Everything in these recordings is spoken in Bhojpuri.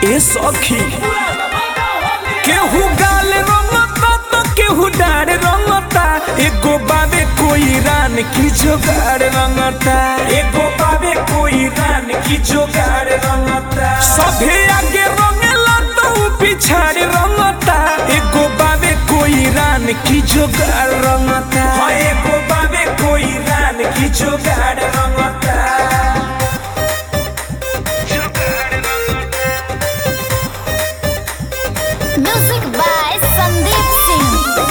ए सखी केहू गाल रंगता तो केहू डार रंगता एगो बाबे कोई रान की जोगाड़ रंगता एगो बाबे कोई रान की जोगाड़ रंगता सभे आगे रंगेला तो ऊ पिछाड़ रंगता एगो बाबे कोई रान की जोगाड़ रंगता हाँ एगो बाबे कोई रान की जोगाड़ रंगता Music by Sandeep Singh.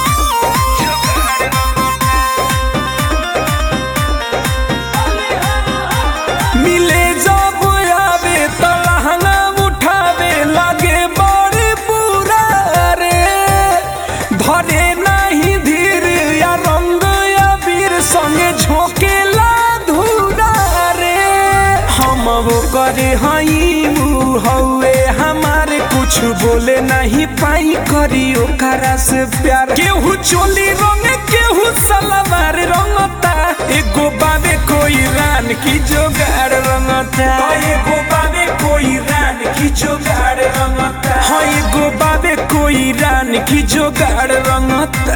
मिले जब आवे त लहंगा उठावे लागे बड़ी बुरा रे धरे नहीं धीर या रंग या वीर संगे झोंकेला धूरा रे हम वो करे हई ऊ हौवे हमारे कुछ बोले नहीं पाई करी ओकरा से प्यार केहू चोली रंग केहू सलवार रंगता एगो बाबे कोई रान की जोगाड़ रंगता एगो बाबे कोई रान की जोगाड़ रंगता हाँ एगो बाबे कोई रान की जोगाड़ रंगता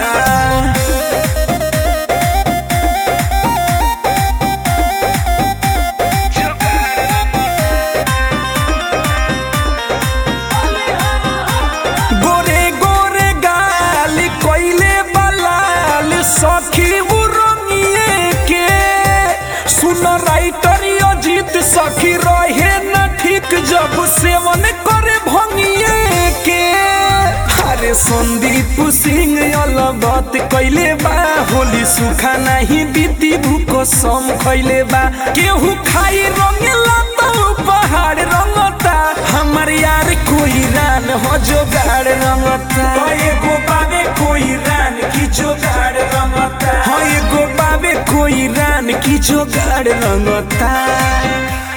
गोरे गोरे गाल कोइले बलाल सखी उरंगिए के सुन राइटर अजीत सखी रहे न ठीक जब सेवन करे भंगिए के अरे संदीप सिंह अलगत कैले बा होली सुखा नहीं बीती भूको सम खैले बा केहू खाई रंगेला तो पहाड़ रंगता हमर यार कोई रान हो जोगाड़ रंगता हाँ एगो बाबे कोई रान की जोगाड़ रंगता हाँ एगो बाबे कोई रान की जोगाड़ रंगता